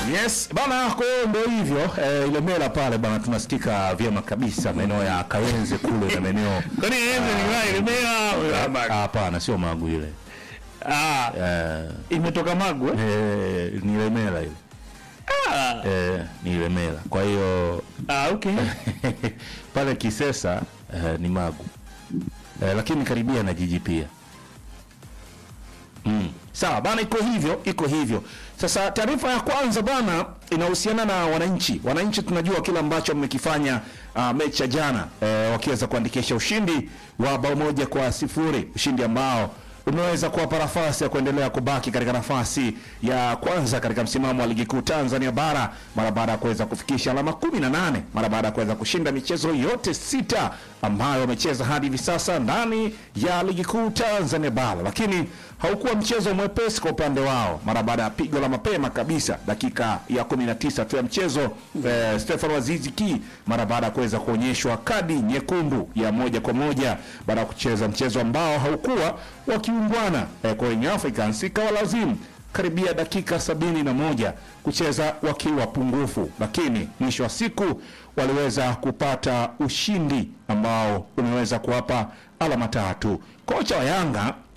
Yes, bana kwa hiyo ndio hivyo eh, ile mela pale bana tunasikika vyema kabisa maeneo ya Kawenze kule na maeneo Kwani yeye ni wao ilemea Ah, hapana sio Magu ile. ah Eh, imetoka Magu eh? eh, ni Ilemela ile. Ah, Eh, ni Ilemela. Kwa hiyo ah okay. pale Kisesa eh, ni Magu. Eh, lakini karibia na jiji pia. Mm. Sawa bana, iko hivyo, iko hivyo. Sasa taarifa ya kwanza bana inahusiana na wananchi. Wananchi tunajua kile ambacho mmekifanya uh, mechi ya jana eh, wakiweza kuandikisha ushindi wa bao moja kwa sifuri, ushindi ambao umeweza kuwapa nafasi ya kuendelea kubaki katika nafasi ya kwanza katika msimamo wa ligi kuu Tanzania bara mara baada ya kuweza kufikisha alama 18 mara baada ya kuweza kushinda michezo yote sita ambayo wamecheza hadi hivi sasa ndani ya ligi kuu Tanzania bara, lakini haukuwa mchezo mwepesi kwa upande wao mara baada ya pigo la mapema kabisa dakika ya 19 tu ya mchezo eh, Stefan Azizi Ki mara baada ya kuweza kuonyeshwa kadi nyekundu ya moja kwa moja baada ya kucheza mchezo ambao haukuwa wakiungwana eh, kwa Young Africans ikawa lazimu karibia dakika sabini na moja kucheza wakiwa pungufu, lakini mwisho wa siku waliweza kupata ushindi ambao umeweza kuwapa alama tatu. Kocha wa Yanga